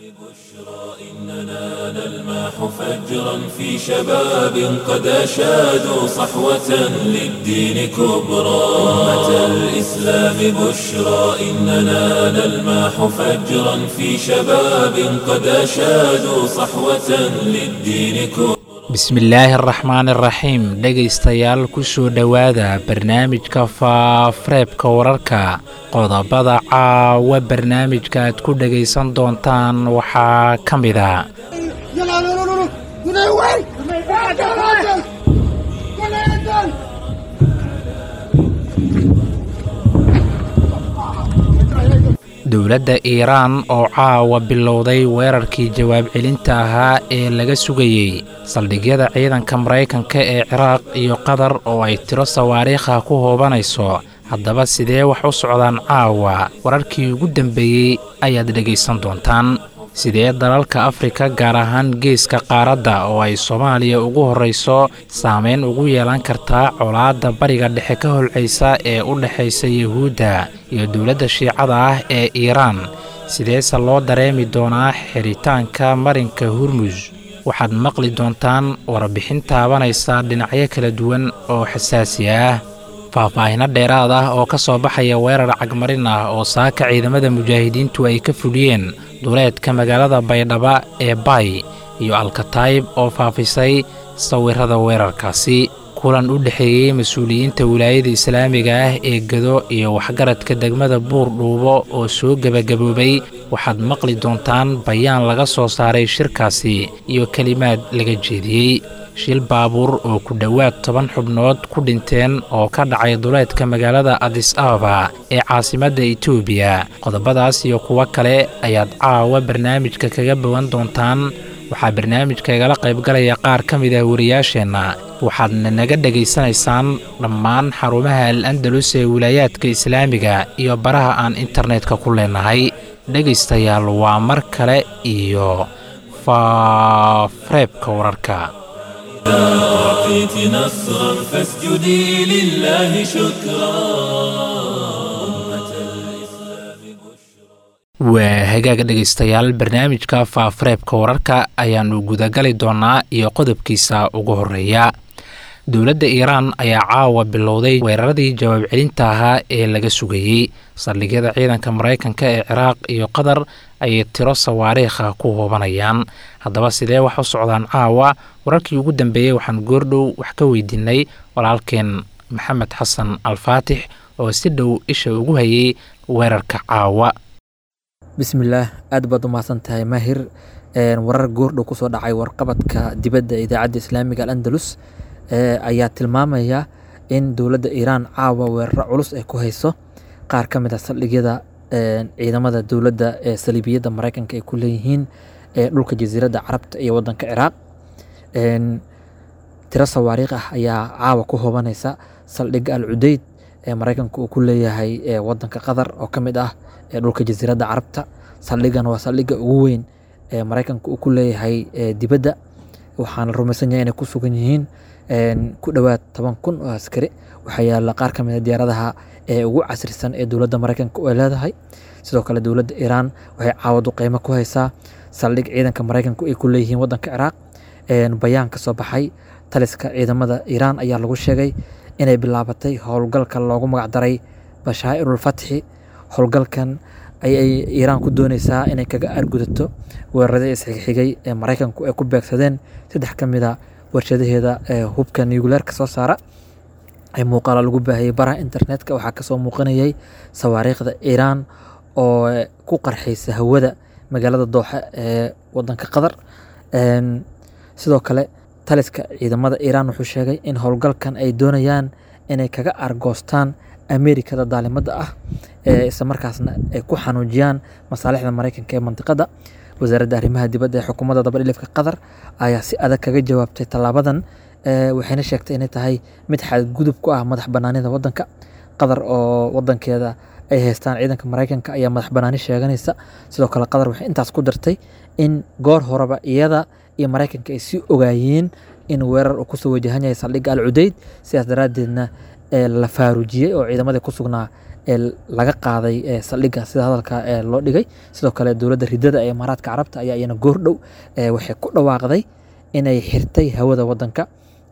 إننا نلمح فجرا في شباب قد أشادوا صحوة للدين كبرى أمة الإسلام بشرى إننا نلمح فجرا في شباب قد أشادوا صحوة للدين كبرى bismillaahi araxmaan iraxiim dhegaystayaal kusoo dhowaada barnaamijka faafareebka wararka qodobada caawa barnaamijka aad ku dhegaysan doontaan waxaa ka mid a dowladda iiraan oo caawa bilowday weerarkii jawaab celinta ahaa ee laga sugayey saldhigyada ciidanka maraykanka ee ciraaq iyo qatar oo ay tiro sawaariikha ku hoobanayso haddaba sidee wax u socdaan caawa wararkii ugu dambeeyey ayaad dhegaysan doontaan sidee dalalka afrika gaar ahaan geeska qaaradda oo ay soomaaliya ugu horrayso saameyn ugu yeelan kartaa colaadda bariga dhexe ka holcaysa ee u dhexaysa yuhuudda iyo dowladda shiicada ah ee iiraan sideese loo dareemi doonaa xiritaanka marinka hurmus waxaad maqli doontaan warbixin taabanaysa dhinacyo kala duwan oo xasaasi ah faahfaahino dheeraad ah oo ka soo baxaya weerar cagmarin ah oo saaka ciidamada mujaahidiintu ay ka fuliyeen duleedka magaalada baydhaba ee bay iyo alkataayib oo faafisay sawirada weerarkaasi kulan u dhexeeyey mas-uuliyiinta wilaayada islaamiga ah ee gado iyo waxgaradka degmada buur dhuubo oo soo gebagaboobay waxaad maqli doontaan bayaan laga soo saaray shirkaasi iyo kelimaad laga jeediyey shil baabuur oo ku dhowaad toban xubnood ku dhinteen oo ka dhacay duleedka magaalada adis ababa ee caasimadda etoobiya qodobadaas iyo kuwo kale ayaad caawa barnaamijka kaga bowan doontaan waxaa barnaamijka igala qaybgalaya qaar ka mid ah wariyaasheenna waxaadna naga dhegaysanaysaan dhammaan xarumaha al andalus ee wilaayaadka islaamiga iyo baraha aan internetka ku leenahay dhegaystayaal waa mar kale iyo faafareebka wararka أعطيت نصرا فاسجدي لله شكرا waa hagaaga dhegaystayaal barnaamijka faafareebka wararka ayaannu gudagali doonaa iyo qodobkiisa ugu horeeya dowladda iiraan ayaa caawa bilowday weeraradii jawaab celinta ahaa ee laga sugayey saldhigyada ciidanka maraykanka ee ciraaq iyo qatar ayay tiro sawaariikha ku hoobanayaan haddaba sidee wax u socdaan caawa wararkii ugu dambeeyey waxaan goordhow wax ka weydiinay walaalkeen maxamed xasan alfaatix oo si dhow isha ugu hayay weerarka caawa bismillaah aad baad u mahadsan tahay maahir warar goordhow kusoo dhacay warqabadka dibadda idaacadda islaamiga alandalus ayaa tilmaamaya in dowladda iiraan caawa weeraro culus ay ku hayso qaar ka mid a saldhigyada ciidamada dowladda ee saliibiyadda maraykanka ay ku leeyihiin dhulka jasiiradda carabta iyo wadanka ciraaq tiro sawaariikh ah ayaa caawa ku hoobanaysa saldhigga al cudeyd ee maraykanka uu ku leeyahay wadanka qatar oo ka mid ah dhulka jasiiradda carabta saldhiggan waa saldhigga ugu weyn ee maraykanka uu ku leeyahay dibadda waxaana rumaysan yahay inay ku sugan yihiin ku dhowaad toban kun oo askari waxaa yaala qaar ka mid a diyaaradaha ee ugu casrisan ee dowladda maraykanka ay leedahay sidoo kale dowladda iiraan waxay caawadu qiimo ku haysaa saldhig ciidanka maraykanku ay ku leeyihiin wadanka ciraaq bayaan ka soo baxay taliska ciidamada iiraan ayaa lagu sheegay inay bilaabatay howlgalka loogu magacdaray bashaa'irul fatxi howlgalkan ayay iiraan ku dooneysaa inay kaga argudato weeraradii isxigxigay ee maraykanku ay ku beegsadeen saddex ka mid a warshadaheeda hubka nucleerka soo saara ee muuqaala lagu baahiyey baraha internetka waxaa kasoo muuqanayay sawaariikhda iiraan oo ku qarxaysa hawada magaalada dooxe ee wadanka qatar sidoo kale taliska ciidamada iiraan wuxuu sheegay in howlgalkan ay doonayaan inay kaga argoostaan amerikada daalimada ah isla markaasna ay ku xanuujiyaan masaalixda maraykanka ee mandiqada wasaaradda arrimaha dibadda ee xukuumadda dabadhilifka qatar ayaa si adag kaga jawaabtay tallaabadan waxayna sheegtay inay tahay mid xadgudub ku ah madax banaanida wadanka qatar oo wadankeeda ay haystaan ciidanka maraykanka ayaa madax banaani sheeganaysa sidoo kale qatar waxay intaas ku dartay in goor horeba iyada iyo maraykanka ay sii ogaayeen in weerar uu kusoo wajahan yahay saldhigga al cudeyd sidaas daraaddeedna la faaruujiyey oo ciidamadii ku sugnaa ee laga qaaday saldhigga sida hadalka loo dhigay sidoo kale dowladda ridada ee imaaraadka carabta ayaa iyana goordhow waxay ku dhawaaqday inay xirtay hawada wadanka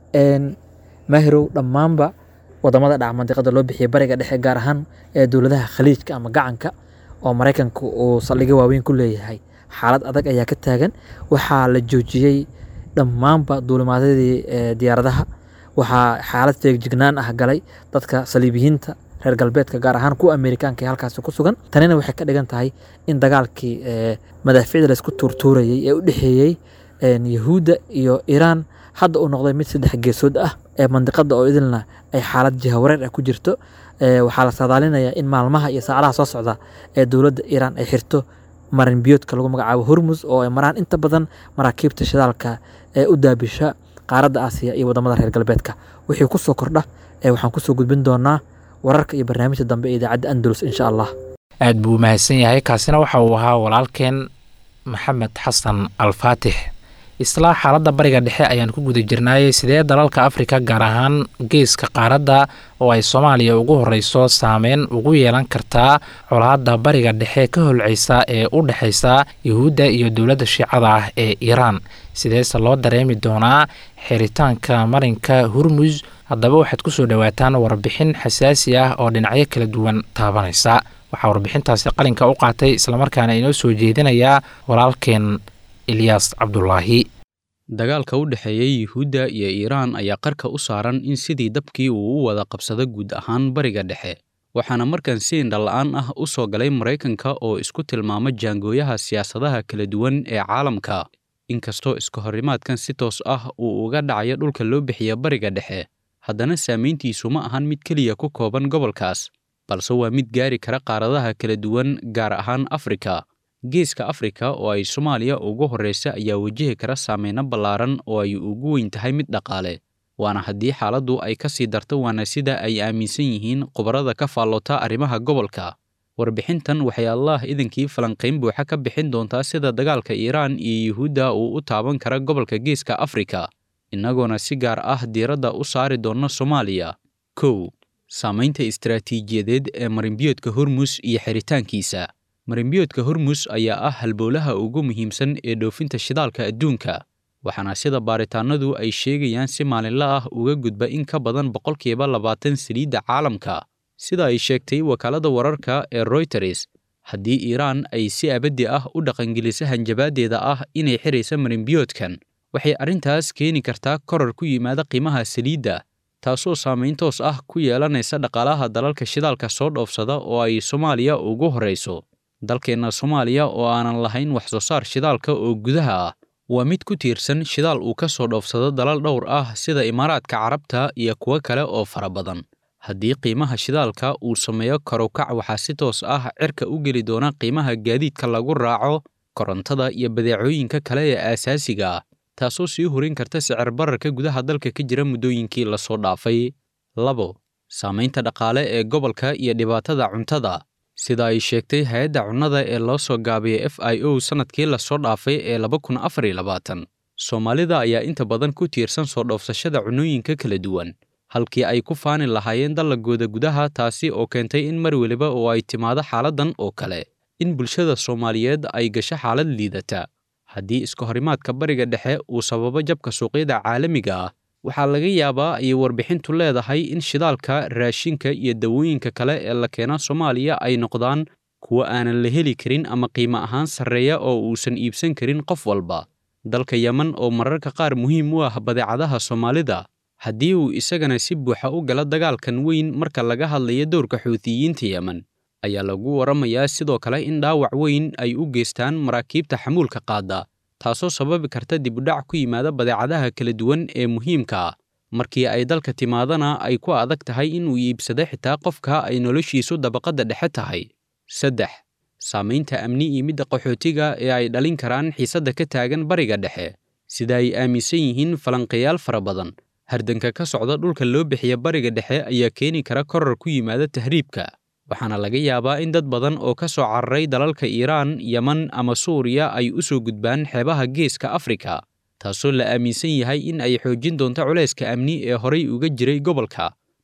maahirow dhammaanba wadamada dhaca mandiqada loo bixiyay bariga dhexe gaar ahaan dowladaha khaliijka ama gacanka oo maraykanka uu saldhigyo waaweyn ku leeyahay xaalad adag ayaa ka taagan waxaa la joojiyey dhammaanba duulimaadyadii diyaaradaha waxaa xaalad feegjignaan ah galay dadka saliibiyiinta reer galbeedka gaar ahaan kuwa amerikaanka ee halkaasi ku sugan tanina waxay ka dhigan tahay in dagaalkii madaaficda laysku tuurtuurayey ee u dhexeeyey yahuudda iyo iiraan hadda uu noqday mid saddex geesood ah ee mandiqada oo idilna ay xaalad jihawareer ah ku jirto waxaa la saadaalinayaa in maalmaha iyo saacadaha soo socda ee dowladda iiraan ay xirto marin biyoodka lagu magacaabo hormus oo ay maraan inta badan maraakiibta shidaalka ee u daabisha qaaradda aasiya iyo wadamada reer galbeedka wixii kusoo kordha waxaan kusoo gudbin doonaa wararka iyo barnaamijta dambe ee idaacadda andalus insha allah aad buu mahadsan yahay kaasina waxa uu ahaa walaalkeen maxamed xasan alfaatix islaa xaaladda bariga dhexe ayaan ku guda jirnaayey sidee dalalka afrika gaar ahaan geeska qaaradda oo ay soomaaliya ugu horeyso saameyn ugu yeelan kartaa colaadda bariga dhexe ka holceysa ee u dhexeysa yuhuudda iyo dowladda shiicada ah ee iiraan sideese loo dareemi doonaa xiritaanka marinka hurmus haddaba waxaad ku soo dhowaataan warbixin xasaasi ah oo dhinacyo kala duwan taabanaysa waxaa warbixintaasi qalinka u qaatay islamarkaana inoo soo jeedinayaa walaalkeen ilyaas cabdulaahi dagaalka u dhexeeya yuhuudda iyo iiraan ayaa qarka u saaran in sidii dabkii uu u wada qabsado guud ahaan bariga dhexe waxaana markan si indhala-aan ah u soo galay maraykanka oo isku tilmaama jaangooyaha siyaasadaha kala duwan ee caalamka inkastoo iska horrimaadkan si toos ah uu uga dhacayo dhulka loo bixiya bariga dhexe haddana saamayntiisu ma ahan mid keliya ku kooban gobolkaas balse waa mid gaari kara qaaradaha kala duwan gaar ahaan afrika geeska afrika oo ay soomaaliya ugu horreysa ayaa wajihi kara saameyno ballaaran oo ay ugu weyn tahay mid dhaqaale waana haddii xaaladdu ay ka sii darto waana sida ay aaminsan yihiin khubarada ka faalloota arrimaha gobolka warbixintan waxay allaah idinkii falanqayn buuxa ka bixin doontaa sida dagaalka iiraan iyo yuhuudda uu u taaban kara gobolka geeska afrika innagoona si gaar ah diiradda u saari doonna soomaaliya kow saamaynta istaraatiijiyadeed ee marinbiyoodka hormus iyo xiritaankiisa marinbiyoodka hormus ayaa ah halbowlaha ugu muhiimsan ee dhoofinta shidaalka adduunka waxaana sida baaritaanadu ay sheegayaan si maalinla ah uga gudba in ka badan boqolkiiba labaatan saliidda caalamka sida ay sheegtay wakaaladda wararka ee royters haddii iiraan ay si abaddi ah u dhaqangeliso hanjabaaddeeda ah inay xiraysa marinbiyoodkan waxay arrintaas keeni kartaa korar ku yimaada qiimaha saliidda taasoo saamayn toos ah ku yeelanaysa dhaqaalaha dalalka shidaalka soo dhoofsada oo ay soomaaliya ugu horrayso dalkeenna soomaaliya oo aanan lahayn wax soo saar shidaalka oo gudaha ah waa mid ku tiirsan shidaal uu ka soo dhoofsado dalal dhowr ah sida imaaraadka carabta iyo kuwo kale oo fara badan haddii qiimaha shidaalka uu sameeyo karokac waxaa si toos ah cirka u geli doona qiimaha gaadiidka lagu raaco korontada iyo badeecooyinka kale ee aasaasiga ah taasoo sii horin karta sicir bararka gudaha dalka ka jira muddooyinkii lasoo dhaafay labo saamaynta dhaqaale ee gobolka iyo dhibaatada cuntada sida ay sheegtay hay-adda cunnada ee loo soo gaabiyey f i o sannadkii lasoo dhaafay ee laba kun afar iyo labaatan soomaalida ayaa inta badan ku tiirsan soo dhoofsashada cunnooyinka kala duwan halkii ay ku faani lahaayeen dallagooda gudaha taasi oo keentay in mar weliba oo ay timaado xaaladdan oo kale in bulshada soomaaliyeed ay gasho xaalad liidata haddii iska horimaadka bariga dhexe uu sababo jabka suuqyada caalamiga ah waxaa laga yaabaa ayay warbixintu leedahay in shidaalka raashinka iyo dawooyinka kale ee la keena soomaaliya ay noqdaan kuwo aanan la heli karin ama qiimo ahaan sarreeya oo uusan iibsan karin qof walba dalka yeman oo mararka qaar muhiim u ah badeecadaha soomaalida haddii uu isagana si buuxa u gala dagaalkan weyn marka laga hadlayo dowrka xuutiyiinta yemen ayaa lagu waramayaa sidoo kale in dhaawac weyn ay u geystaan maraakiibta xamuulka qaada taasoo sababi karta dibudhac ku yimaada badeecadaha kala duwan ee muhiimka ah markii ay dalka timaadana ay ku adag tahay inuu iibsado xitaa qofka ay noloshiisu dabaqadda dhexe tahay saddex saamaynta amni iyo midda qaxootiga ee ay dhalin karaan xiisadda ka taagan bariga dhexe sida ay aaminsan yihiin falanqayaal fara badan hardanka ka socda dhulka loo bixiya bariga dhexe ayaa keeni kara korar ku yimaada tahriibka waxaana laga yaabaa in dad badan oo ka soo cararay dalalka iiraan yeman ama suuriya ay u soo gudbaan xeebaha geeska afrika taasoo la aaminsan yahay in ay xoojin doonto culayska amni ee horay uga jiray gobolka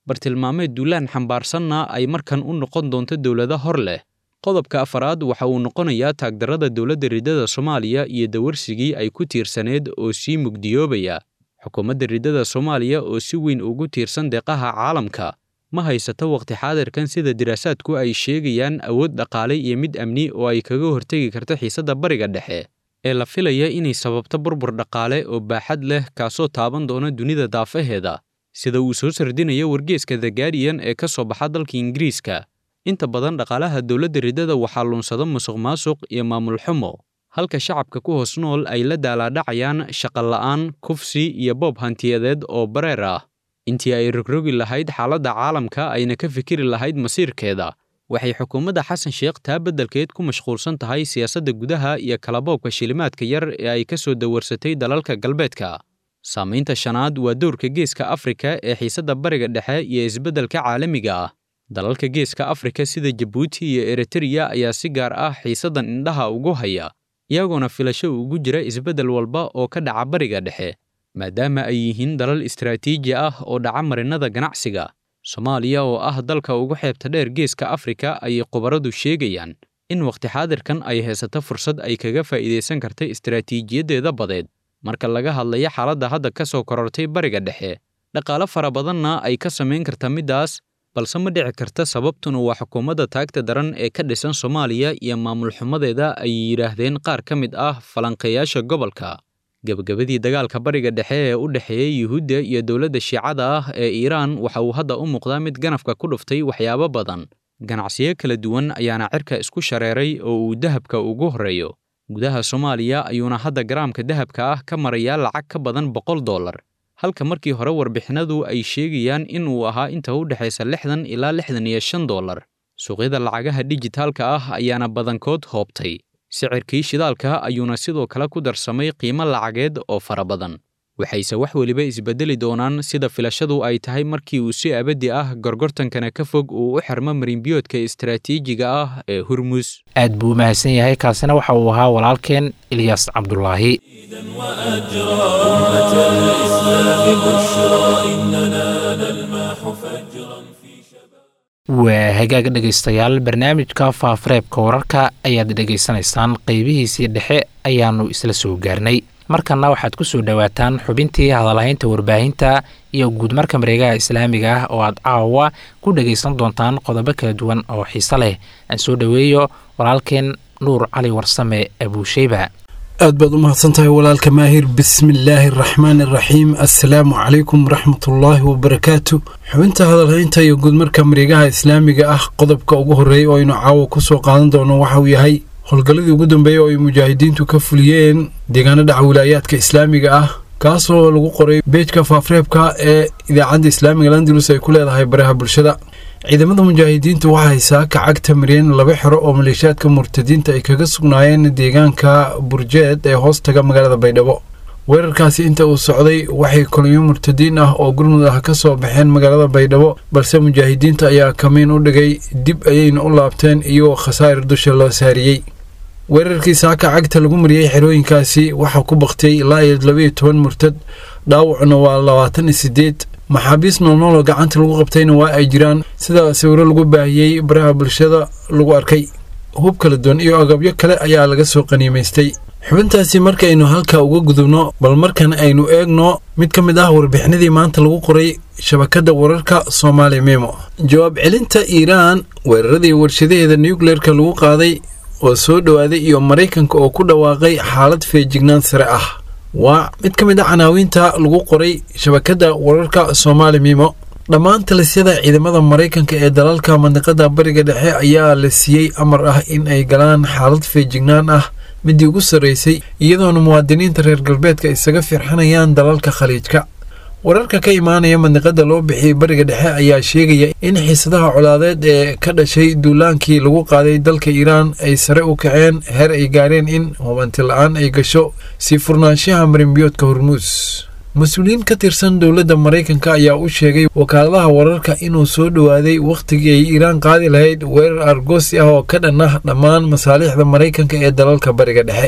bartilmaameed duulaan xambaarsanna ay markan u noqon doonto dowlado hor leh qodobka afaraad waxa uu noqonayaa taagdarrada dowladda riddada soomaaliya iyo dawarsigii ay ku tiirsaneed oo sii mugdiyoobaya xukuumadda riddada soomaaliya oo si weyn ugu tiirsan deeqaha caalamka ma haysato waqti xaadirkan sida diraasaadku ay sheegayaan awood dhaqaale iyo mid amni oo ay kaga hortegi karto xiisadda bariga dhexe ee la filaya inay sababto burbur dhaqaale oo baaxad leh kaasoo taaban doona dunida daafaheeda sida uu soo sardinayo wargeeska the guardian ee ka soo baxa dalka ingiriiska inta badan dhaqaalaha dowladda riddada waxaa luunsada musuq maasuq iyo maamul xumo halka shacabka ku hoos nool ay la daalaadhacayaan shaqola'aan kufsi iyo boob hantiyadeed oo bareer ah intii ay rogrogi lahayd xaaladda caalamka ayna ka fikiri lahayd masiirkeeda waxay xukuumadda xasan sheekh taa beddelkeed ku mashquulsan tahay siyaasadda gudaha iyo kalaboobka shilimaadka yar ee ay ka soo dawarsatay dalalka galbeedka saamaynta shanaad waa dowrka geeska afrika ee xiisadda bariga dhexe iyo isbeddelka caalamiga ah dalalka geeska afrika sida jabuuti iyo eritreya ayaa si gaar ah xiisaddan indhaha ugu haya iyagoona filasho ugu jira isbeddel walba oo ka dhaca bariga dhexe maadaama ay yihiin dalal istaraatiiji ah oo dhaca marinnada ganacsiga soomaaliya oo ah dalka ugu xeebta dheer geeska afrika ayay khubaradu sheegayaan in wakhti xaadirkan ay haysato fursad ay kaga faa'iidaysan karta istaraatiijiyaddeeda badeed marka laga hadlayo xaaladda hadda ka soo korortay bariga dhexe dhaqaale fara badanna ay ka samayn karta middaas balse ma dhici karta sababtuna waa xukuumadda taagta daran ee ka dhisan soomaaliya iyo maamul xumadeeda ay yidhaahdeen qaar ka mid ah falanqeeyaasha gobolka gebagabadii dagaalka bariga dhexe ee u dhexeeya yuhuudda iyo dowladda shiicada ah ee iiraan waxa uu hadda u muuqdaa mid ganafka ku dhuftay waxyaabo badan ganacsiyo kala duwan ayaana cirka isku shareeray oo uu dahabka ugu horreeyo gudaha soomaaliya ayuuna hadda garaamka dahabka ah ka marayaa lacag ka badan boqol dollar halka markii hore warbixinadu ay sheegayaan in uu ahaa inta u dhexaysa lixdan ilaa lixdan iyo shan dollar suuqyada lacagaha dijitaalka ah ayaana badankood hoobtay sicirkii shidaalka ayuuna sidoo kale ku darsamay qiimo lacageed oo fara badan waxayse wax weliba isbedeli doonaan sida filashadu ay tahay markii uu si abadi ah gorgortankana ka fog uu u xirmo marinbiyoodka istaraatiijiga ah ee hurmus aad buu u mahadsan yahay kaasina waxa uu ahaa walaalkeen ilyaas cabdulaahi وأجرى أمة الإسلام بشرى إننا نلمح فجرا في شباب waa hagaag dhegaystayaal barnaamijka faafareebka wararka ayaad dhegaysanaysaan qeybihiisii dhexe ayaannu isla soo gaarnay markanna waxaad ku soo dhowaataan xubintii hadalhaynta warbaahinta iyo guudmarka mareegaha islaamiga ah oo aad caawa ku dhegaysan doontaan qodobo kala duwan oo xiise leh aan soo dhoweeyo walaalkeen nuur cali warsame abuusheyba aad baad u mahadsan tahay walaalka maahir bismillaahi araxmaan araxiim assalaamu calaykum waraxmatullaahi wabarakaatu xubinta hadalhaynta iyo guudmarka mareegaha islaamiga ah qodobka ugu horreeya oo aynu caawa ku soo qaadan doono waxa uu yahay howlgalladii ugu dambeeyey oo ay mujaahidiintu ka fuliyeen deegaano dhaca wilaayaadka islaamiga ah kaasoo lagu qoray beejka faafreebka ee idaacadda islaamiga landalus ay ku leedahay baraha bulshada ciidamada mujaahidiintu waxay saaka cagta mariyeen laba xero oo maleeshiyaadka murtadiinta ay kaga sugnaayeen deegaanka burjeed ee hoostaga magaalada baydhabo weerarkaasi inta uu socday waxay kulmiyo murtadiin ah oo gurmud ah ka soo baxeen magaalada baydhabo balse mujaahidiinta ayaa kamiin u dhigay dib ayayna u laabteen iyagoo khasaa'ir dusha loo saariyey weerarkii saaka cagta lagu mariyey xerooyinkaasi waxaa ku baktiyey ilaa iyo labaiyo toban murtad dhaawacuna waa labaatan iyo sideed maxaabiis noolnool oo gacanta lagu qabtayna waa ay jiraan sida sawiro lagu baahiyey baraha bulshada lagu arkay hub kala duwan iyo agabyo kale ayaa laga soo qaniimaystay xubintaasi markaaynu halkaa uga gudubno bal markan aynu eegno mid ka mid ah warbixinadii maanta lagu qoray shabakadda wararka soomaali memo jawaab celinta iiraan weeraradii warshadaheeda nuukleerka lagu qaaday oo soo dhowaaday iyo maraykanka oo ku dhawaaqay xaalad feejignaan sare ah waa mid ka mid a canaawiinta lagu qoray shabakadda wararka soomaali mimo dhammaan talisyada ciidamada maraykanka ee dalalka mandiqada bariga dhexe ayaa la siiyey amar ah in ay galaan xaalad feejignaan ah midii ugu sarreysay iyadoona muwaadiniinta reer galbeedka isaga firxanayaan dalalka khaliijka wararka ka imaanaya mandiqada loo bixiyey bariga dhexe ayaa sheegaya in xiisadaha colaadeed ee ka dhashay duulaankii lagu qaaday dalka iiraan ay sare u kaceen heer ay gaareen in hubanti la-aan ay gasho sii furnaanshaha marinbiyoodka hormuus mas-uuliyiin ka tirsan dowladda maraykanka ayaa u sheegay wakaaladaha wararka inuu soo dhowaaday wakhtigii ay iiraan qaadi lahayd weerar argoosi ah oo ka dhan ah dhammaan masaalixda maraykanka ee dalalka bariga dhexe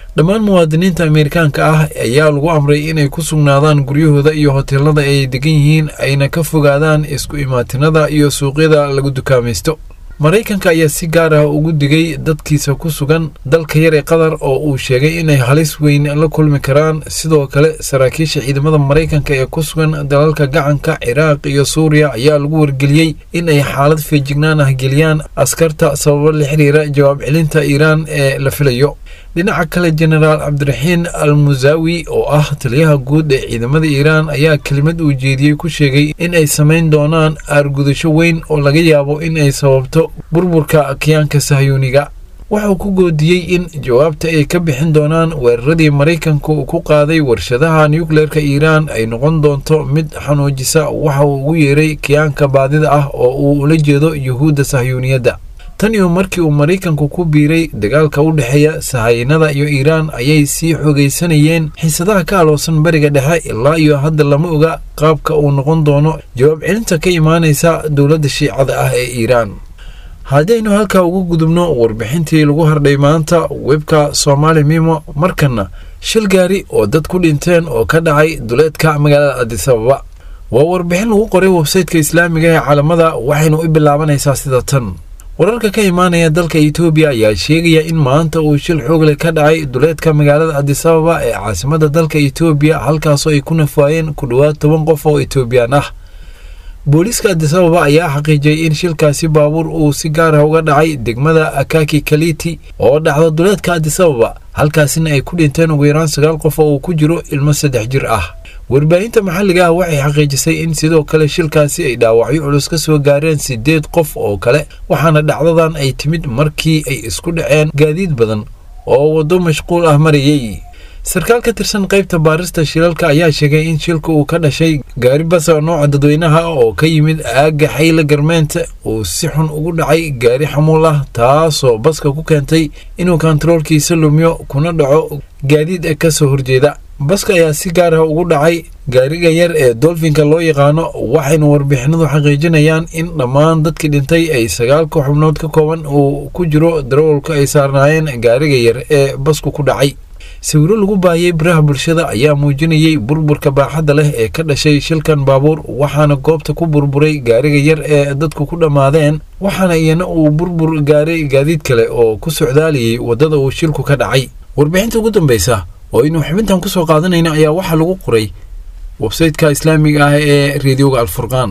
dhammaan muwaadiniinta ameerikaanka ah ayaa lagu amray inay ku sugnaadaan guryahooda iyo hoteelada ay degan yihiin ayna ka fogaadaan isku imaatinada iyo suuqyada lagu dukaamaysto maraykanka ayaa si gaar ah ugu digay dadkiisa ku sugan dalka yar ee qatar oo uu sheegay inay halis weyn la kulmi karaan sidoo kale saraakiisha ciidamada maraykanka ee ku sugan dalalka gacanka ciraaq iyo suuriya ayaa lagu wargeliyey in ay xaalad feejignaan ah geliyaan askarta sababo la xiriira jawaab celinta iiraan ee la filayo dhinaca kale jenaraal cabdiraxiin al musaawi oo ah taliyaha guud ee ciidamada iiraan ayaa kelimad uu jeediyey ku sheegay in ay samayn doonaan aargudasho weyn oo laga yaabo in ay sababto burburka kiyaanka sahyuuniga wuxuu ku goodiyey in jawaabta ay ka bixin doonaan weeraradii maraykanku ku qaaday warshadaha nukleerka iiraan ay noqon doonto mid xanuujisa waxa uu ugu yeeray kiyaanka baadida ah oo uu ula jeedo yuhuudda sahyuuniyadda tan iyo markii uu maraykanku ku biiray dagaalka u dhexeeya sahayanada iyo iiraan ayay sii xoogaysanayeen xiisadaha ka aloosan bariga dhexe ilaa iyo hadda lama oga qaabka uu noqon doono jawaab celinta ka imaanaysa dowladda shiicada ah ee iiraan haddaynu halkaa ugu gudubno warbixintii lagu hardhay maanta webka soomaali mimo markanna shil gaari oo dad ku dhinteen oo ka dhacay duleedka magaalada adisababa waa warbixin lagu qoray websayteka islaamiga ee caalamada waxaynu u bilaabanaysaa sida tan wararka ka imaanaya dalka etoobiya ayaa sheegaya in maanta uu shil xoogle ka dhacay duleedka magaalada adisababa ee caasimada dalka etoobiya halkaasoo ay ku nafwaayeen ku dhowaad toban qof oo etoobiyaan ah booliiska adisababa ayaa xaqiijiyey in shilkaasi baabuur uu si gaar ah uga dhacay degmada akaki kaliti oo dhacda duleedka adisababa halkaasina ay ku dhinteen ugu yaraan sagaal qof oo uu ku jiro ilmo saddex jir ah warbaahinta maxalliga ah waxay xaqiijisay in sidoo kale shilkaasi ay dhaawacyo culus ka soo gaareen siddeed qof oo kale waxaana dhacdadan ay timid markii ay isku dhaceen gaadiid badan oo waddo mashquul ah marayey sarkaal ka tirsan qaybta baarista shilalka ayaa sheegay in shilka uu ka dhashay gaari basa nooca dadweynaha oo ka yimid aagga xayla garmeenta uu si xun ugu dhacay gaari xamuul ah taasoo baska ku keentay inuu kontaroolkiisa lumiyo kuna dhaco gaadiid ka soo horjeeda baska ayaa si gaar ah ugu dhacay gaariga yar ee dolfinka loo yaqaano waxayna warbixinadu xaqiijinayaan in dhammaan dadkii dhintay ay sagaalka xubnood ka kooban uu ku jiro darawalka ay saarnaayeen gaariga yar ee basku ku dhacay sawiro lagu baahiyey biraha bulshada ayaa muujinayey burburka baaxadda leh ee ka dhashay shilkan baabuur waxaana goobta ku burburay gaariga yar ee dadku ku dhammaadeen waxaana iyana uu burbur gaaray gaadiid kale oo ku socdaalayay waddada uu shilku ka dhacay warbixinta ugu dambeysa oo aynu xubintan ku soo qaadanayna ayaa waxaa lagu qoray websayteka islaamiga ah ee reediyoga alfurqaan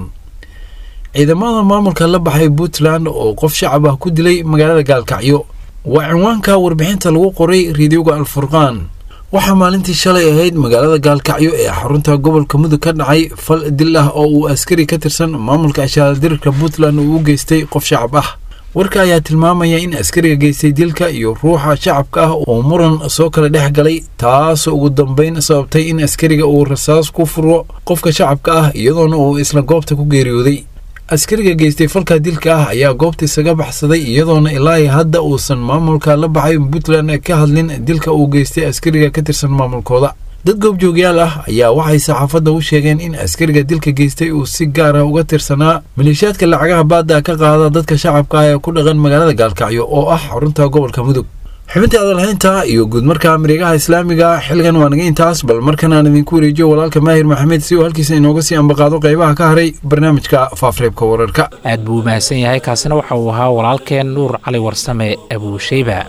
ciidamada maamulka la baxay puntland oo qof shacab ah ku dilay magaalada gaalkacyo waa cinwaanka warbixinta lagu qoray reediyoga alfurqaan waxaa maalintii shalay ahayd magaalada gaalkacyo ee xarunta gobolka mudug ka dhacay fal dil ah oo uu askari ka tirsan maamulka ashaaladirirka puntland uu u geystay qof shacab ah warka ayaa tilmaamaya in askariga geystay dilka iyo ruuxa shacabka ah oo muran soo kala dhex galay taasoo ugu dambeyn sababtay in askariga uu rasaas ku furo qofka shacabka ah iyadoona uu isla goobta ku geeriyooday askariga geystay falka dilka ah ayaa goobta isaga baxsaday iyadoona ilaa hadda uusan maamulka la baxay puntland ka hadlin dilka uu geystay askariga ka tirsan maamulkooda dad goobjoogyaal ah ayaa waxay saxaafadda u sheegeen in askariga dilka geystay uu si gaar ah uga tirsanaa maleeshiyaadka lacagaha baadda ka qaada dadka shacabka ah ee ku dhaqan magaalada gaalkacyo oo ah xarunta gobolka mudug xubintii adalhaynta iyo guudmarka mareegaha islaamiga xilligan waa naga intaas bal markan aan idinku wareejiyo walaalka maahir maxamed si uu halkiisa inooga sii ambaqaado qaybaha ka haray barnaamijka faafreebka wararka aad buu u mahadsan yahay kaasina waxa uu ahaa walaalkeen nuur cali warsame abuushayba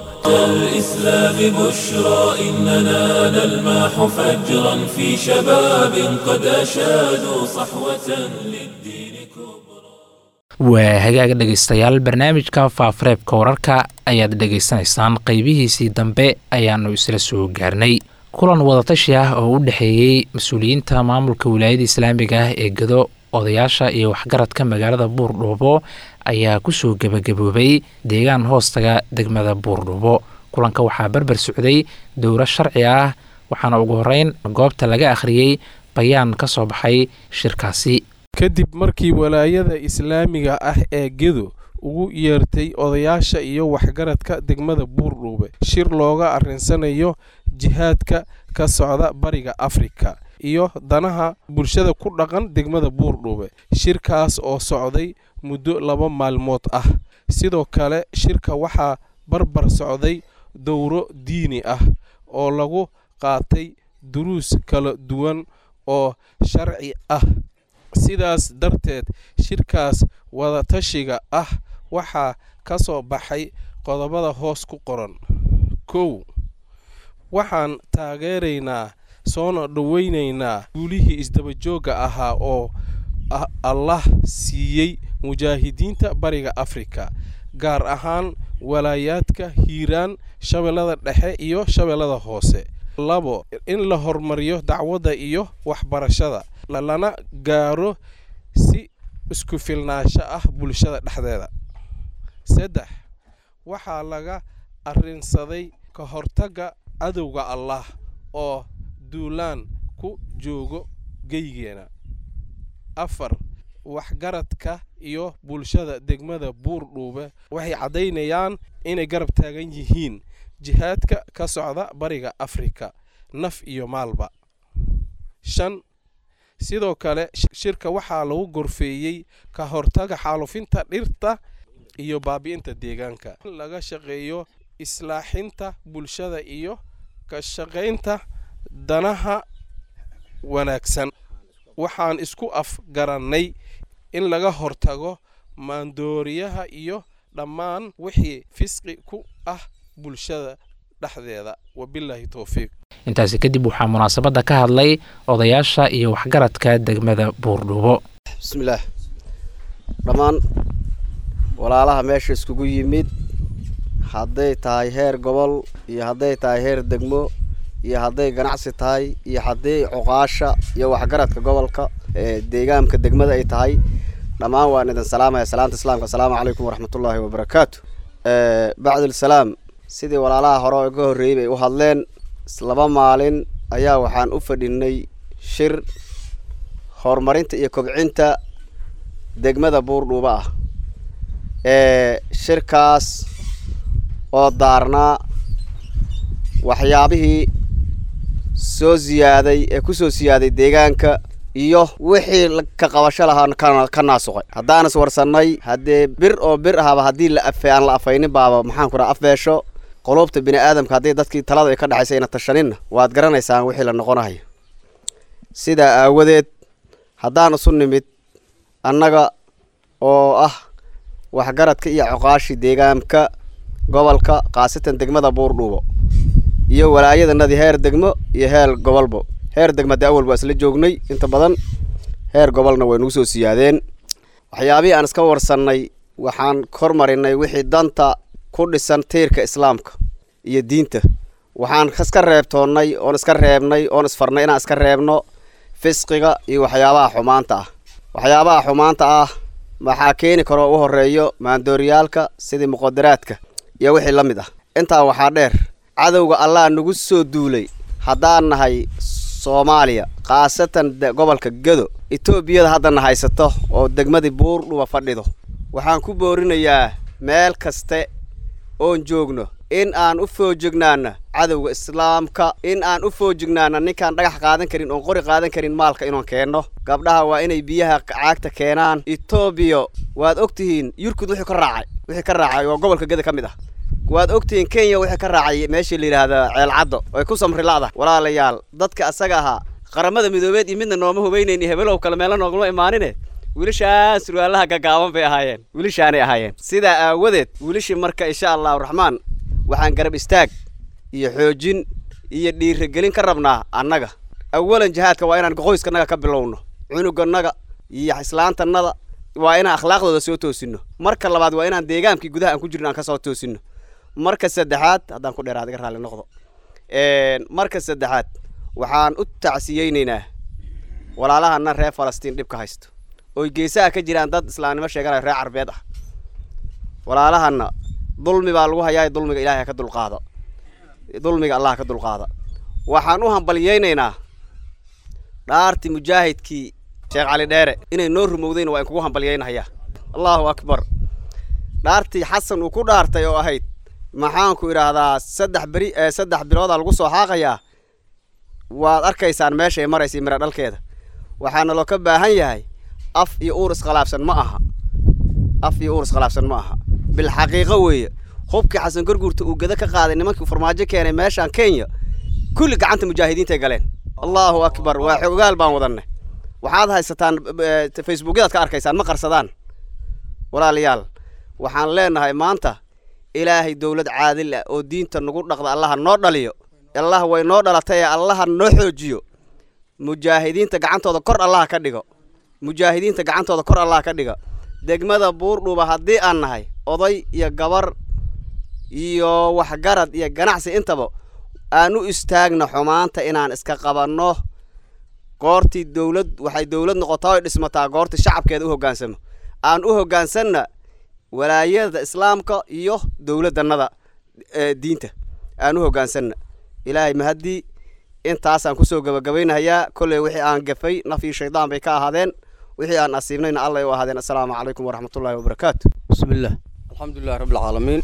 الإسلام بشرى إننا نلمح فجرا في شباب قد أشادوا صحوة للدين كبرى waa hagaaga dhegaystayaal barnaamijka faafareebka wararka ayaad dhegaysanaysaan qaybihiisii dambe ayaannu isla soo gaarnay kulan wadatashi ah oo u dhexeeyey mas-uuliyiinta maamulka wilaayada islaamiga ah ee gado odayaasha iyo waxgaradka magaalada buurdhuubo ayaa kusoo gebagaboobay deegaan hoostaga degmada buurdhuubo kulanka waxaa barbar socday dowro sharci ah waxaana ugu horeyn goobta laga akhriyey bayaan ka soo baxay shirkaasi kadib markii walaayada islaamiga ah ee gedo ugu yeertay odayaasha iyo waxgaradka degmada buurdhuube shir looga arrinsanayo jihaadka ka socda bariga afrika iyo danaha bulshada ku dhaqan degmada buurdhuube shirkaas oo socday muddo laba maalmood ah sidoo kale shirka waxaa barbar socday dowro diini ah oo lagu qaatay duruus kala duwan oo sharci ah sidaas darteed shirkaas wadatashiga ah waxaa ka soo baxay qodobada hoos ku qoran kow waxaan taageeraynaa soona dhoweynaynaa guulihii isdabajoogga ahaa oo allah siiyey mujaahidiinta bariga afrika gaar ahaan walaayaadka hiiraan shabeellada dhexe iyo shabeellada hoose labo in la horumariyo dacwadda iyo waxbarashada lana gaaro si isku filnaansho ah bulshada dhexdeeda saddex waxaa laga arrinsaday ka hortagga cadowga allah oo duulaan ku joogo geygeena afar waxgaradka iyo bulshada degmada buurdhuube waxay caddaynayaan inay garab taagan yihiin jihaadka ka socda bariga afrika naf iyo maalba shan sidoo kale shirka waxaa lagu gorfeeyey ka hortaga xaalufinta dhirta iyo baabi'inta deegaanka in laga shaqeeyo islaaxinta bulshada iyo ka shaqaynta danaha wanaagsan waxaan isku afgarannay in laga hortago maandooriyaha iyo dhammaan wixii fisqi ku ah bulshada dhexdeeda wabilaahi towfiiq intaasi kadib waxaa munaasabadda ka hadlay odayaasha iyo waxgaradka degmada buurdhubo bismillaah dhammaan walaalaha meesha iskugu yimid hadday tahay heer gobol iyo hadday tahay heer degmo iyo hadday ganacsi tahay iyo hadday cuqaasha iyo waxgaradka gobolka ee deegaanka degmada ay tahay dhammaan waan idin salaamaya salaamta islaamka asalaamu calaykum waraxmatullaahi wabarakaatu bacdulsalaam sidii walaalaha hore oo ka horreeyey bay u hadleen laba maalin ayaa waxaan u fadhinay shir horumarinta iyo kobcinta degmada buurdhuuba ah ee shirkaas oo daarnaa waxyaabihii soo siyaaday ee kusoo siyaaday deegaanka iyo wixii ka qabasho lahaa ka naasuqay haddaan is warsannay haddee bir oo bir ahaba haddii la afe aan la afaynin baaba maxaan ku dhaha afbeesho quluubta bini aadamka haddii dadkii talada ay ka dhexaysa ayna tashaninna waad garanaysaan wixii la noqonayo sidaa aawadeed haddaan isu nimid annaga oo ah waxgaradka iyo coqaashi deegaanka gobolka khaasatan degmada buurdhuubo iyo walaayadanadii heer degmo iyo heer gobolbo heer degma dee awal waa isla joognay inta badan heer gobolna way nagu soo siyaadeen waxyaabihii aan iska warsannay waxaan hormarinay wixii danta ku dhisan tiirka islaamka iyo diinta waxaan iska reebtoonnay oon iska reebnay oon isfarnay inaan iska reebno fisqiga iyo waxyaabaha xumaanta ah waxyaabaha xumaanta ah waxaa keeni karoo u horeeyo maandooryaalka sidii muqadaraadka iyo wixii la mid ah intaa waxaa dheer cadowga allah nagu soo duulay haddaan nahay soomaaliya khaasatan gobolka gedo etoobiyada haddana haysato oo degmadii buurdhuba fadhido waxaan ku boorinayaa meel kaste oon joogno in aan u foojignaana cadowga islaamka in aan u foojignaana ninkaan dhagax qaadan karin oon qori qaadan karin maalka inaan keenno gabdhaha waa inay biyaha caagta keenaan etoobiya waad og tihiin yurkud wixii ka raacay wixii ka raacay waa gobolka geda ka mid ah waad ogtihiin kenya wixii ka raacay meeshii la yidhaahda ceelcaddo oy ku samri la'da walaalayaal dadka asaga ahaa qaramada midoobeed iyo midna nooma hubaynayni hebelow kale meelo noogama imaanine wiilashaan surwaalaha gaggaaban bay ahaayeen wiilashaanay ahaayeen sidaa aawadeed wiilashii marka insha allahu raxmaan waxaan garab istaag iyo xoojin iyo dhiirigelin ka rabnaa annaga awalan jihaadka waa inaan qoyskanaga ka bilowno cunuganaga iyo islaantannada waa inaan akhlaaqdooda soo toosinno marka labaad waa inaan deegaankii gudaha aan ku jirno aan ka soo toosinno marka saddexaad haddaan ku dheeraad iga raalli noqdo marka saddexaad waxaan u tacsiyeynaynaa walaalahana reer falastiin dhibka haysto oy geesaha ka jiraan dad islaamnimo sheeganaya reer carbeed ah walaalahana dulmi baa lagu hayaa dulmiga ilaahay ka dulqaado dulmiga allah ka dulqaada waxaan u hambalyeynaynaa dhaartii mujaahidkii sheekh cali dheere inay noo rumowdayna waa in kugu hambalyeynahayaa allahu akbar dhaartii xasan uu ku dhaartay oo ahayd maxaanku idhaahdaa saddex beri saddex biloodaa lagu soo xaaqayaa waad arkaysaan meesha ay maraysa mira dhalkeeda waxaana loo ka baahan yahay af iyo uur iskhilaafsan ma aha af iyo uur iskhilaafsan ma aha bilxaqiiqo weeye hubkii xasan gorguurta uu gada ka qaaday nimankii farmaajo keenay meeshaan kenya kulli gacanta mujaahidiintay galeen allahu akbar waa xogaal baan wadanne waxaad haysataan facebookyadaad ka arkaysaan ma qarsadaan walaalayaal waxaan leenahay maanta ilaahay dowlad caadil ah oo diinta nagu dhaqda allaha noo dhaliyo allah way noo dhalatay ee allaha noo xoojiyo mujaahidiinta gacantooda kor allaha ka dhigo mujaahidiinta gacantooda kor allaha ka dhigo degmada buurdhuuba haddii aan nahay oday iyo gabar iyo waxgarad iyo ganacsi intaba aan u istaagna xumaanta inaan iska qabanno goortii dowlad waxay dowlad noqotaa oy dhismataa goortii shacabkeeda u hoggaansamo aan u hoggaansanna walaayada islaamka iyo dowladannada diinta aan u hoggaansanna ilaahay mahaddii intaasaan kusoo gabagabaynahayaa kolley wixii aan gafay naf iyo shaydaan bay ka ahaadeen wixii aan asiibnayna allay u ahaadeen assalaamu calaykum waraxmatullaahi wabarakaatu بسم الله الحمد لله رب العالمين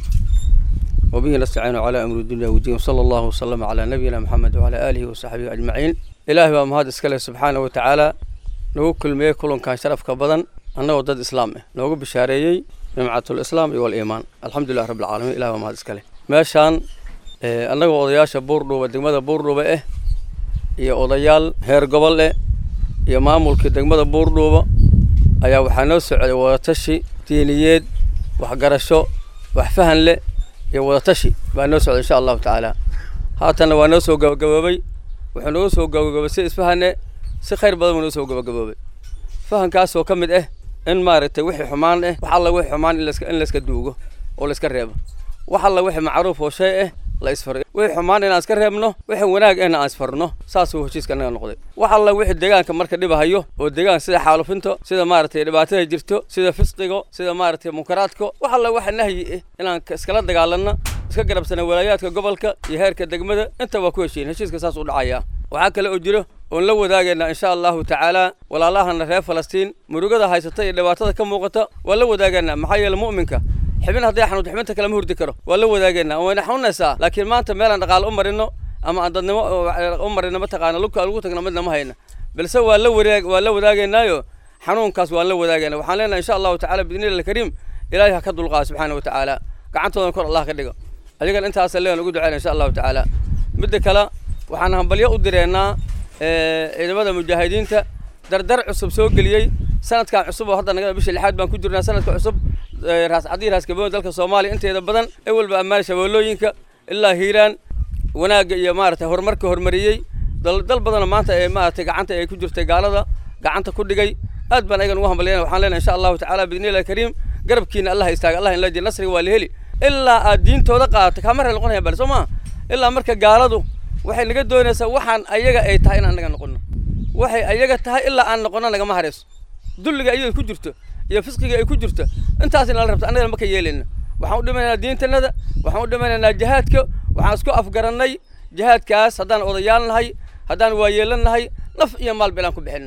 وبه نستعين على أمر الدنيا والدين وصلى الله وسلم على نبينا محمد وعلى آله وصحبه أجمعين إلهي ومهاد اسكاله سبحانه وتعالى نوغو كل ميه كلهم كان شرف كبدن أنه ضد إسلام نوغو بشاريي جماعة الإسلام والإيمان الحمد لله رب العالمين إلهي ومهاد اسكاله ماشان أنه وضياشا بوردو ودقمة بوردو بإيه iyo odayaal heer gobol leh iyo maamulkii degmada buurdhuuba ayaa waxaa noo socday wadatashi diiniyeed waxgarasho wax fahan leh iyo wadatashi baa noo socday insha allahu tacaala haatanna waa noo soo gabagaboobay wuxuu nooga soo gabagaboobay si isfahane si khayr badan buu noo soo gabagaboobay fahankaasoo ka mid ah in maaragtay wixii xumaan ah wax alla wixii xumaan in layska in layska duugo oo layska reebo wax alla wixii macruuf oo shay ah la isfar wixii xumaan inaan iska reebno wixii wanaag ahna aan isfarno saasuu heshiiska naga noqday wax alla wixii deegaanka marka dhibahayo oo deegaan sida xaalufinto sida maaragtay dhibaatada jirto sida fisqigo sida maaragtay munkaraadka wax alla waxa nahyi ah inaan iskala dagaalanno iska garabsana walaayaadka gobolka iyo heerka degmada inta waa ku heshiin heshiiska saas u dhacaya waxaa kale oo jiro oon la wadaagaynaa insha allahu tacaala walaalahana reer falastiin murugada haysata iyo dhibaatada ka muuqata waa la wadaagaynaa maxaa yeele mu'minka xibin hadday xanuunto xibinta kale ma hurdi karo waa la wadaagaynaa wayna xanuunaysaa laakiin maanta meelaan dhaqaale u marino ama aan dadnimo u marino mataqaana lugka lagu tagno midna ma hayna balse waa la wadaag waa la wadaagaynaayo xanuunkaas waan la wadaagaynaa waxaan leenahay insha allahu tacaala biidnillahi alkariim ilaahay ha ka dulqaado subxaana wa tacaala gacantoodan kor allah ka dhigo adigan intaasa leen ugu ducayna insha allahu tacaala midda kale waxaan hambalyo u direennaa ciidamada mujaahidiinta dardar cusub soo geliyey sanadkan cusub oo hadda naga bisha lixaad baan ku jirnaa sanadka cusub raas cadii raas gaboon dalka soomaaliya inteeda badan ee walba ammaan shabeellooyinka ilaa hiiraan wanaagga iyo maaragtay horumarka horumariyey dal dal badanoo maanta ee maaragtay gacanta ay ku jirtay gaalada gacanta ku dhigay aad baan ayagan ugu hambalyana waxaan leenahay insha allahu tacaala biidnillahi kariim garabkiina allah istaaga allah in la jir nasriga waa la heli ilaa aad diintooda qaadato kaama reer noqonaya bal soo maa ilaa marka gaaladu waxay naga doonaysaa waxaan ayaga ay tahay inaan naga noqono waxay ayaga tahay ilaa aan noqono nagama harayso dulliga ayaga ku jirto iyo fisqiga ay ku jirto intaas in la rabto annagana ma ka yeelayna waxaan u dhimanaynaa diintanada waxaan u dhimanaynaa jihaadka waxaan isku afgarannay jihaadkaas haddaan odayaal nahay haddaan waayeelan nahay naf iyo maal bilaan ku bixinna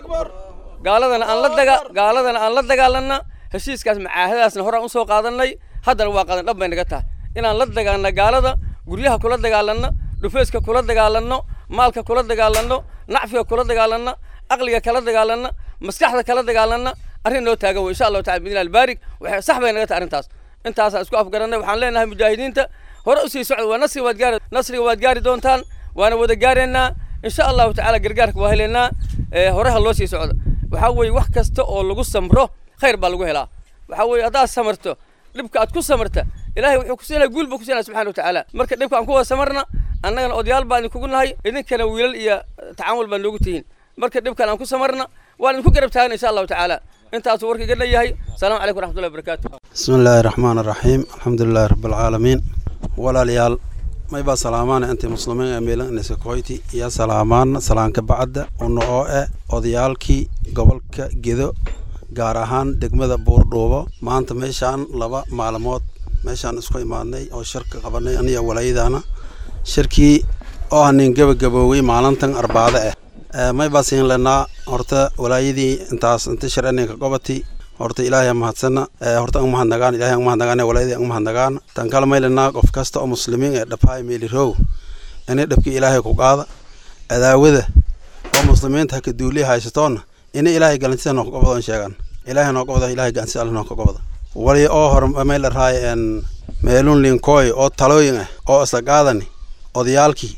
gaaladana aan la daga gaaladana aan la dagaalanna heshiiskaas macaahadaasna horaan usoo qaadannay haddana waa qaadan dhab bay naga tahay inaan la dagaalna gaalada guryaha kula dagaalanno dhufeeska kula dagaalanno maalka kula dagaalanno nacfiga kula dagaalanno aqliga kala dagaalanno maskaxda kala dagaalanno arrin noo taagan wey insha allahu tacala bidnillah albaarik waxay sax bay naga tahay arrintaas intaasaan isku afgarannay waxaan leenahay mujaahidiinta hore usii socda waa nasriga waad gaari nasriga waad gaari doontaan waana wada gaaraynaa insha allahu tacaala gargaarka waa helaynaa horeha loo sii socda waxaa weeye wax kasta oo lagu samro khayr baa lagu helaa waxaa weeye haddaad samarto dhibka aad ku samarta ilaahay wuxuu ku siinaya guul buu ku siinaya subxana watacaala marka dhibka aan ku wada samarna annagana odayaal baan idinkugu nahay idinkana wiilal iyo tacaamul baan noogu tihiin marka dhibkan aan ku samarna waan idinku garab taagna insha allahu tacaala intaasuu warka iga leeyahay asalaamu calaykum waraxmatullahi wabarakaatu بسم الله الرحمن الرحيم الحمد لله رب العالمين walaalyaal maybaa salaamaana intay muslimiin ee meelan inasakoyti iyo salaamaan salaanka bacda una oo eh odayaalkii gobolka gedo gaar ahaan degmada buurdhuubo maanta meeshaan laba maalmood meeshaan isku imaadnay oo shirka qabanay aniya walaayadaana shirkii oo hanin gebagaboowey maalintan arbaado ah maybaa siin lenaa horta walaayadii intaas inta shir aninka gobati horta ilaahay mahadsana horta ang mahadnagaan ilaahay ang mahadnagaan walaayadii ang mahadnagaan tan kale maylenaa qof kasta oo muslimiin ee dhafaay meelirow inay dhabkii ilaahay ku qaada adaawada oo muslimiinta haka duuliya haysatoona inay ilaahay galantiisa noo kagobadon sheegan ilaahay noo gobada ilaahay galantiisa alle noo kagobada wali oo hor may la raay en meelun linkooy oo talooyin ah oo isla qaadani odayaalkii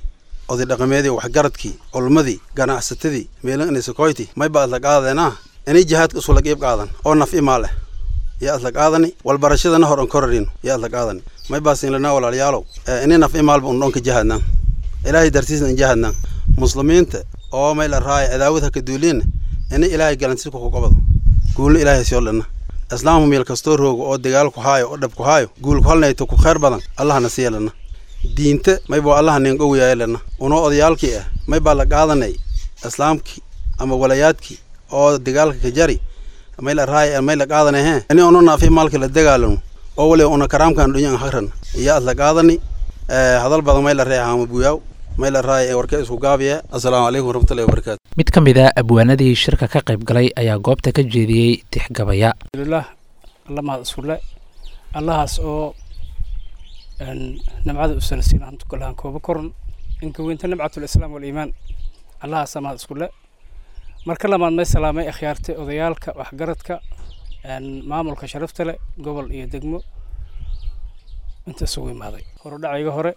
oday dhaqameedii waxgaradkii culmadii ganacsatadii meelan inisakoyti may ba adla qaadeenaa inay jihaadka isula qiib qaadan oo naf imaa leh yaa adla qaadani walbarashadana hor an korarino yaa adla qaadani may baasinlanaa walaalayaalow ini naf imaalba un dhonka jihaadnaan ilaahay dartiisna in jihaadnaan muslimiinta oo may la raaya cadaawad haka duuliinna ini ilaahay galantiska ku qabado guulna ilaahay soo dhanna islaamku meel kastoo roogo oo dagaal ku haayo oo dhab ku haayo guul ku halnayto ku khayr badan allahna siiya lana diinta may baa allaha nin owyaaye lana unoo odayaalkii ah may baa la qaadanay islaamkii ama walayaadkii oo dagaalka ka jari may la raaya may la qaadanay he ini ono naafi maalka la dagaalano oo waliba una karaamkan dhunyan hagran iyo ad la qaadani hadal badan may la reeya hama buyaaw may la raaya warka isku gaabiya assalaamu calaykum waraxmatullahi wabarakaatu mid ka mid a abwaanadii shirka ka qayb galay ayaa goobta ka jeediyey tixgabaya alhamdulilah alla mahad iskulle allahaas oo nimcada u sanasiin hantu kulahan kooba koran inka weynta nimcatul islaam waliimaan allahaasa mahad iskulle marka lamaad may salaamay akhyaartay odayaalka waxgaradka maamulka sharafta leh gobol iyo degmo inta isugu imaaday horudhacayga hore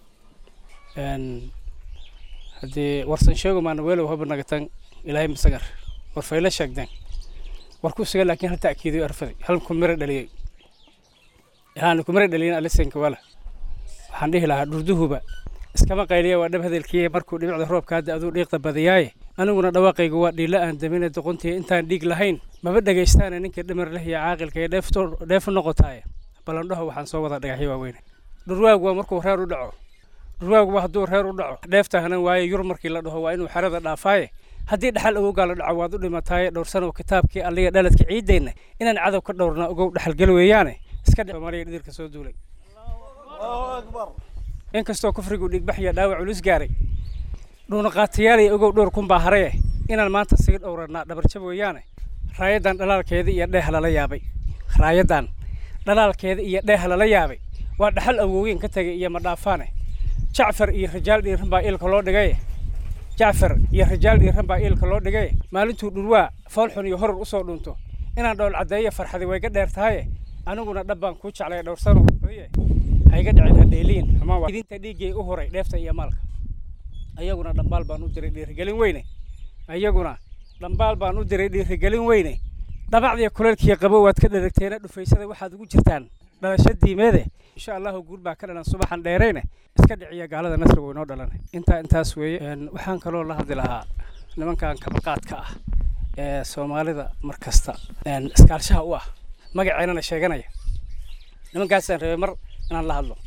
haddii warsan sheego maana weelow haba nagatan ilaahay masagar war fayla sheegdeen war ku sugan laakiin hal ta'kiidiyo arfaday hal kumira dhaliyey yaani kumira dhaliyin alisenka wala waxaan dhihi lahaa dhurduhuba iskama qayliya waa dhab hadalkiiya markuu dhibicda roobka hadda aduu dhiiqda badiyaaye aniguna dhawaaqaygu waa dhiila aan damine doqontiya intaan dhiig lahayn maba dhegaystaana ninka dhimar leh iyo caaqilka iyo dheef noqotaaye ballandhaho waxaan soo wada dhagaxyo waaweyne dhurwaagu waa markuu reer u dhaco dhurwaaguba hadduu reer u dhaco dheeftahanan waaye yur markii la dhaho waa inuu xerada dhaafaaye haddii dhaxal ogowgaa la dhaco waad u dhimataaye dhowrsanow kitaabkii alliga dhaladka ciideenna inaan cadow ka dhowrna ogow dhaxalgel weeyaane iska dhe soomaaliya dhidilka soo duulay inkastoo kufrigu dhigbaxya dhaawac culus gaaray dhuunaqaatayaalay ogow dhowr kun baa haraye inaan maanta siga dhowranaa dhabarjab weeyaane raayadan dhalaalkeeda iyo dheeh lala yaabay raayadan dhalaalkeeda iyo dheeh lala yaabay waa dhaxal awooweyn ka tegay iyo madhaafaane jacfar iyo rajaal dhiiran baa iilka loo dhigaye jacfar iyo rajaal dhiiran baa iilka loo dhigaye maalintuu dhurwaa foolxun iyo horor usoo dhunto inaan dhowl caddeeyo farxadi wayga dheer tahaye aniguna dhab baan kuu jeclay dhowrsano hayga dhicin hadheeliin xumaan idinta dhiiggay u horay dheefta iyo maalka ayaguna dhambaal baan u diray dhiirigelin weyne ayaguna dhambaal baan u diray dhiirigelin weyne dhabacdiyo kuleelkiyo qabo waad ka dheragteena dhufaysada waxaad ugu jirtaan dhalasho diimeede insha allahu guul baa ka dhalan subaxan dheerayne iska dhiciya gaalada nasri weynoo dhalan intaa intaas weeye waxaan kaloo la hadli lahaa nimankan kabaqaadka ah ee soomaalida mar kasta iskaalshaha u ah magaceennana sheeganaya nimankaasaan rabay mar inaan la hadlo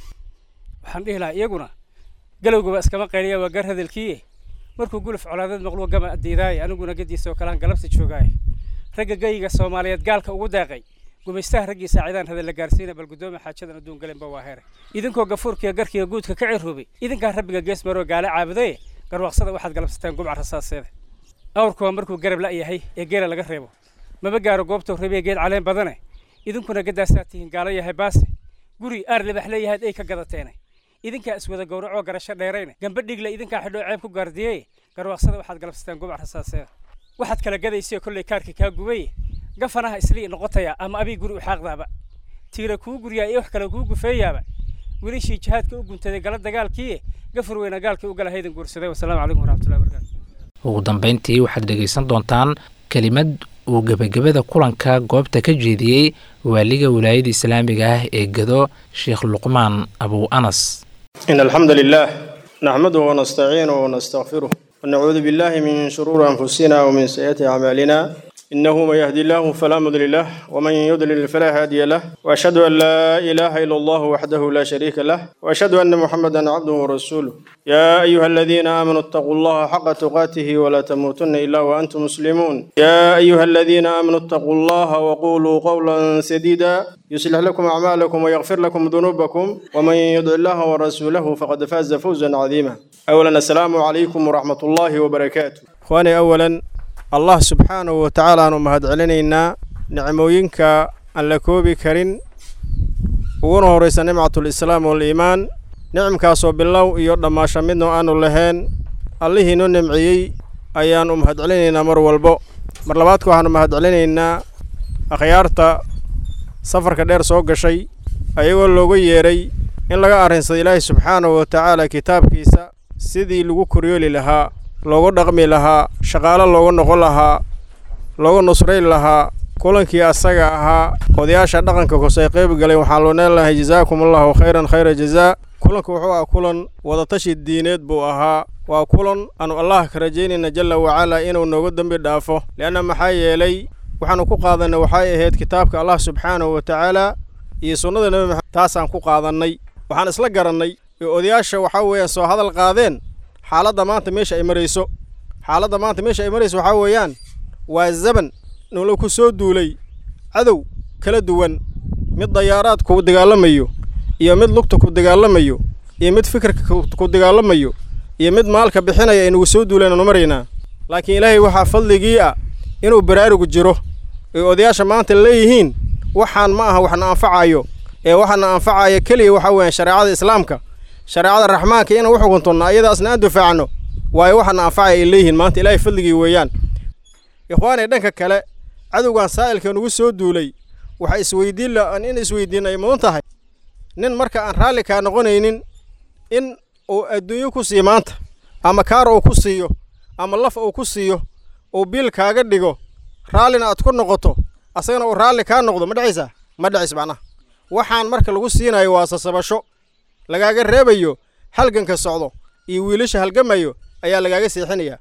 waxaan dhihi lahaa iyaguna galowgaba iskama qayliya waa gar hadalkiiye markuu guluf colaadeed maqluo gama addiidaaye aniguna gadiisa oo kalaan galabta joogaaye ragga geyiga soomaaliyeed gaalka ugu deeqay gumaystaha raggii saacidaan hadal la gaarsiina bal guddoomiya xaajadan adduun galenba waa heere idinkoo gafuurkiiyo garkiiyo guudka ka ciroobay idinkaa rabbiga gees maroo gaale caabudaye garwaaqsada waxaad galabsateen gubca rasaaseeda awrkuwa markuu garab la'yahay ee geela laga reebo maba gaaro goobtou rabiya geed caleen badane idinkuna gadaasaa tihiin gaalo yahay baase guri aar libax leeyahaad ay ka gadateene idinkaa iswada gowracoo garasho dheerayne gamba dhigle idinkaa xidhoo ceeb ku gaardiyeye garwaaqsada waxaad galabsateen gubca rasaaseeda waxaad kala gadaysayo kolley kaarkii kaa gubaye gafanaha islii noqotaya ama abii guri u xaaqdaaba tiira kuu guryaa iyo wax kale kuu gufeeyaaba wilishii jihaadka u guntaday gala dagaalkiiye gafur weyna gaalkii u gala haydan guursaday wasalaamu calaykum waraxmatullahi wabarakaatu ugu dambayntii waxaad dhegaysan doontaan kelimad uu gebagabada kulanka goobta ka jeediyey waaliga wilaayada islaamiga ah ee gado sheekh luqmaan abu anas إن الحمد لله نحمده ونستعينه ونستغفره ونعوذ بالله من شرور أنفسنا ومن سيئات أعمالنا إنه من يهدي الله فلا مضل له ومن يضلل فلا هادي له وأشهد أن لا إله إلا الله وحده لا شريك له وأشهد أن محمدا عبده ورسوله يا أيها الذين آمنوا اتقوا الله حق تقاته ولا تموتن إلا وأنتم مسلمون يا أيها الذين آمنوا اتقوا الله وقولوا قولا سديدا يصلح لكم أعمالكم ويغفر لكم ذنوبكم ومن يطع الله ورسوله فقد فاز فوزا عظيما أولا السلام عليكم ورحمة الله وبركاته إخواني أولا allah subxaanahu wa tacaala aanu mahad celinaynaa nicmooyinka aan la koobi karin uguna horraysa nimcatul islaam waliimaan nicmkaasoo bilow iyo dhammaasho midnoo aanu lahayn allihii noo nimciyey ayaan u mahad celinaynaa mar walbo mar labaadka waxaanu mahad celinaynaa akhyaarta safarka dheer soo gashay ayagoo looga yeedhay in laga arrinsado ilaahay subxaanahu wa tacaala kitaabkiisa sidii lagu koryooli lahaa loogu dhaqmi lahaa shaqaalo looga noqon lahaa looga nusrayn lahaa kulankii asaga ahaa odayaasha dhaqanka kose qayb galay waxaan loo neen lahay jazaakum allahu khayran khayra jazaa kulanku wuxuu ahaa kulan wadatashi diineed buu ahaa waa kulan aanu allah ka rajaynayna jalla wacalaa inuu nooga dembi dhaafo leanna maxaa yeelay waxaanu ku qaadannay waxay ahayd kitaabka allah subxaanahu wa tacaala iyo sunnada nebi maxamed taasaan ku qaadannay waxaan isla garannay oo odayaasha waxaa weeyaan soo hadal qaadeen xaaladda maanta meesha ay marayso xaaladda maanta meesha ay marayso waxaa weeyaan waa zaban nolol ku soo duulay cadow kala duwan mid dayaaraad ku dagaalamayo iyo mid lugta ku dagaalamayo iyo mid fikirka ku dagaalamayo iyo mid maalka bixinaya aynugu soo duulaynaanu maraynaa laakiin ilaahay waxaa fadligii ah inuu baraarugu jiro ay odayaasha maanta leeyihiin waxaan ma aha waxna anfacayo ee waxana anfacaya keliya waxaa weeyaan shareecada islaamka shareecada raxmaanka inaan u xukuntunno ayadaasna aan difaacno waayo waxana anfacaya ay leeyihiin maanta ilaahay fadligii weeyaan ikhwaanay dhanka kale cadowgan saa'ilka nugu soo duulay waxa isweydiin la in isweydiin ay mudan tahay nin marka aan raalli kaa noqonaynin in uu adduunyo ku siiyo maanta ama kaar uu ku siiyo ama laf uu ku siiyo uu biil kaaga dhigo raallina aad ku noqoto asagana uu raalli kaa noqdo ma dhacaysaa ma dhacays macnaha waxaan marka lagu siinayo waa sasabasho lagaaga reebayo halganka socdo iyo wiilasha halgamayo ayaa lagaaga seexinayaa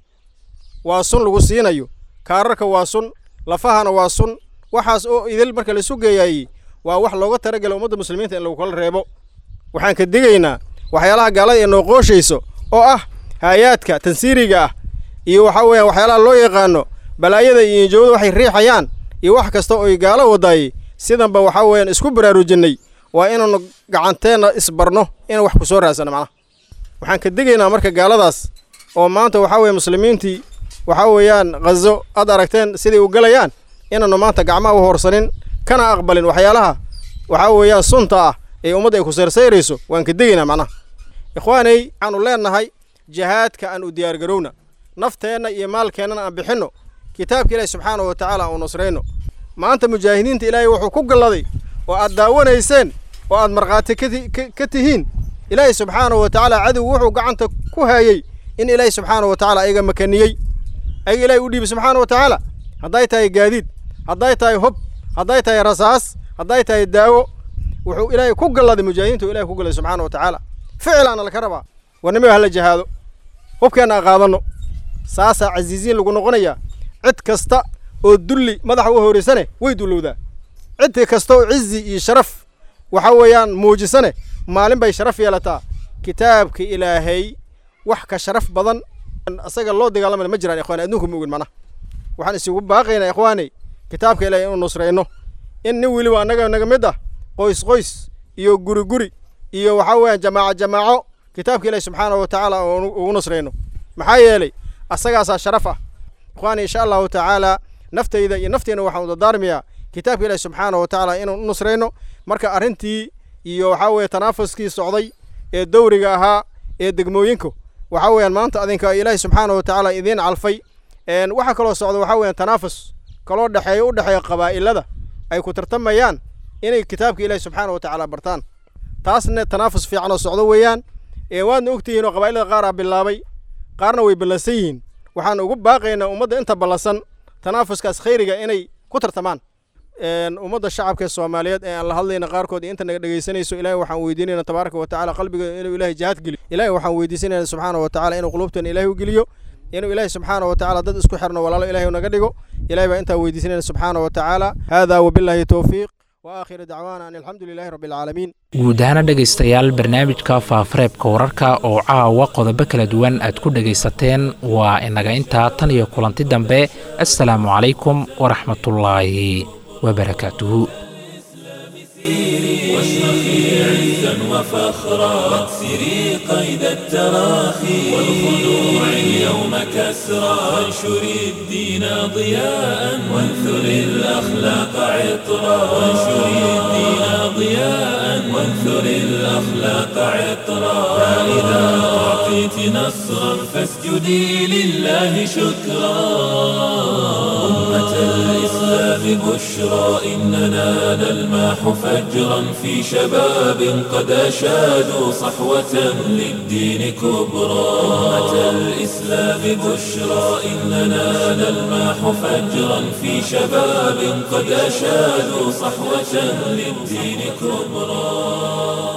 waa sun lagu siinayo kaararka waa sun lafahana waa sun waxaas oo idil marka laisu geeyaayey waa wax looga talagala ummadda muslimiinta in lagu kala reebo waxaan ka digaynaa waxyaalaha gaalada ee noo qooshayso oo ah haayaadka tansiiriga ah iyo waxaa weeyaan waxyaalaha loo yaqaano balaayada iyo injoowada waxay riixayaan iyo wax kasta oo ay gaalo wadaayey sidanba waxaa weeyaan isku baraarujinnay waa inaanu gacanteenna isbarno inaan wax ku soo raadsano macnaha waxaan ka digaynaa marka gaaladaas oo maanta waxaa weeye muslimiintii waxaa weeyaan khazo aad aragteen siday u galayaan inaannu maanta gacmaha u horsanin kana aqbalin waxyaalaha waxaa weeyaan sunta ah ee ummadda ay ku sayrsayrayso waan ka degaynaa macnaha ikhwaanay waxaanu leennahay jihaadka aan u diyaargarowna nafteenna iyo maalkeennana aan bixinno kitaabka ilaahi subxaanahu wa tacaala aan u nusrayno maanta mujaahidiinta ilaahay wuxuu ku galladay oo aad daawanayseen oo aad markhaati ka tihiin ilaahay subxaanahu wa tacaala cadow wuxuu gacanta ku haayey in ilaahay subxaanahu wa tacaala ayaga makaniyey ayaga ilaahay u dhiibay subxaanahu wa tacaala hadday tahay gaadiid hadday tahay hob hadday tahay rasaas hadday tahay daawo wuxuu ilaahay ku galladay mujaahidiintu ilahay ku galladay subxaana wa tacaala ficilaana laka rabaa warnimiga hala jahaado hubkeenna aan qaadanno saasaa casiisiin lagu noqonayaa cid kasta oo dulli madaxa u horeysane way dullowdaa cid kasta oo cizi iyo sharaf waxa weeyaan muujisane maalin bay sharaf yeelataa kitaabka ilaahay wax ka sharaf badan asaga loo dagaalamana ma jiraan ikhwaani adduunka ma ogin macnaha waxaan isugu baaqaynaa ikhwaani kitaabka ilaahay inuu nusrayno in nin weliba annaga naga mid ah qoys qoys iyo guri guri iyo waxaa weeyaan jamaaco jamaaco kitaabka ilaahi subxaanahu wa tacaala ugu nusrayno maxaa yeelay asagaasaa sharaf ah ikhwaani insha allahu tacaala naftayda iyo nafteena waxaan udadaarmayaa kitaabka ilaahi subxaanahu wa tacaala inuu u nusrayno marka arrintii iyo waxaa weeye tanaafuskii socday ee dowriga ahaa ee degmooyinku waxaa weeyaan maanta adinka ilaahi subxaanahu wa tacaala idiin calfay waxaa kaloo socda waxaa weeyaan tanaafus kaloo dhexeeya u dhexeeya qabaa'ilada ay ku tartamayaan inay kitaabka ilaahi subxaanahu wa tacaala bartaan taasna tanaafus fiican oo socdo weeyaan waadna ogtihiin oo qabaa'ilada qaar ah bilaabay qaarna way ballansan yihiin waxaan ugu baaqaynaa ummadda inta ballansan tanaafuskaas khayriga inay ku tartamaan ummadda shacabka soomaaliyeed ee aan la hadlayna qaarkood inta naga dhegaysanayso ilaahay waxaan weydiinayna tabaaraka wa tacaala qalbiga inuu ilaahay jihaad geliyo ilaahay waxaan weydiisanayna subxaana wa tacaala inuu qulubteena ilaahay u geliyo inuu ilaahay subxaana wa tacaala dad isku xirno walaalo ilaahay naga dhigo ilaahay baa intaa weydiisanayna subxaana wa tacaala haadaa wabilaahi towfiiq وآخر دعوانا أن الحمد لله رب العالمين guud ahaana dhegaystayaal barnaamijka faafareebka wararka oo caawa qodobo kala duwan aad ku dhegaysateen waa inaga intaa tan iyo kulanti dambe assalaamu calaykum waraxmatullaahi wabarakaatuhu واشرخي عزا وفخرا واكسري قيد التراخي والخنوع اليوم كسرا وانشري الدين ضياء وانثري الأخلاق عطرا وانشري الدين ضياء وانثر الأخلاق عطرا فإذا أعطيت نصرا فاسجدي لله شكرا أمة الإسلام بشرى إننا نلماح فجرا في شباب قد أشادوا صحوة للدين كبرى أمة الإسلام بشرى إننا نلماح فجرا في شباب قد أشادوا صحوة للدين كبرى